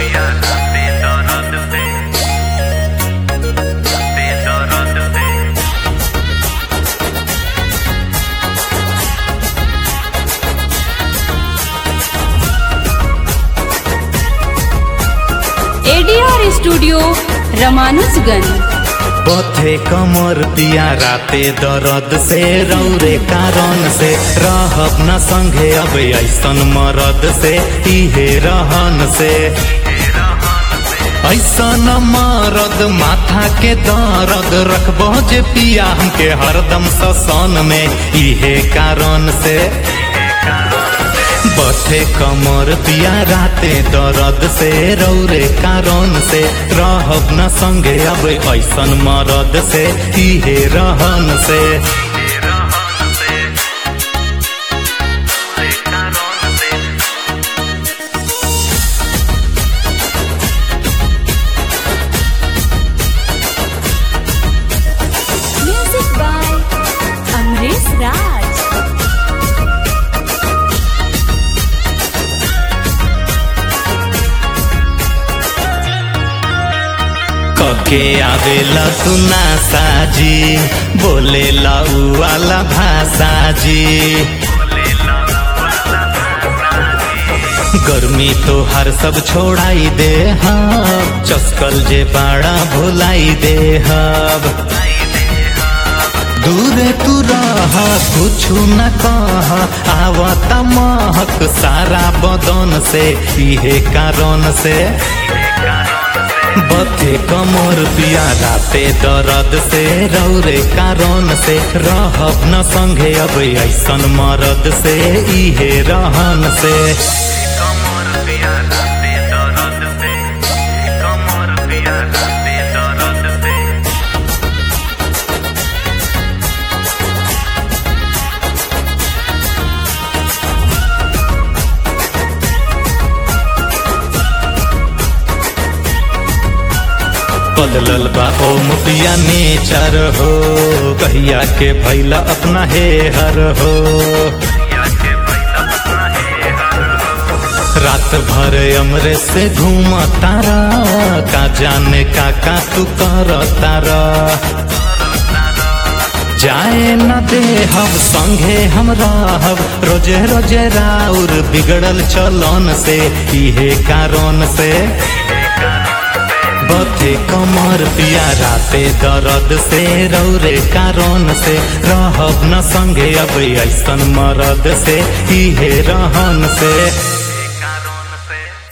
ADR studio रमानुजगंज बथे कमर पिया राते दर्द से रौरे कारण से रहब न संगे अब ऐसन मरद से इहे रहन से ऐसन मरद माथा के दर्द रखबो जे पिया हमके हरदम ससन में इहे कारण से बथे कमर पिया राते दर्द से रौरे कारण से रहब न संगे अब ऐसन मरद से इहे रहन से म्यूजिक बाय अमरीश राज कके आवेला तू ना साजी बोलेला उ वाला भाषा जी गर्मी तो हर सब छोड़ाई दे हब चस्कल जे बाड़ा भुलाई दे हब दूरे तू रह कुछु न कह आवता महक सारा बदन से इहे कारण से बथे कमर पिया राते दर्द से रौरे कारण से रहब न संगे अब ऐसन मरद से इहे रहन से बदलल बा ओम पिया नेचर हो कहिया के भैला अपना हे हर हो रात भर अमरे से घूम तारा का जाने का का तू कर तारा जाए न दे हम संगे हम रहब रोजे रोजे राउर बिगड़ल चलन से इहे कारण से बथे कमर पिया राते दर्द से रौरे कारण से रहब न संगे अब ऐसन मरद से इहे रहन से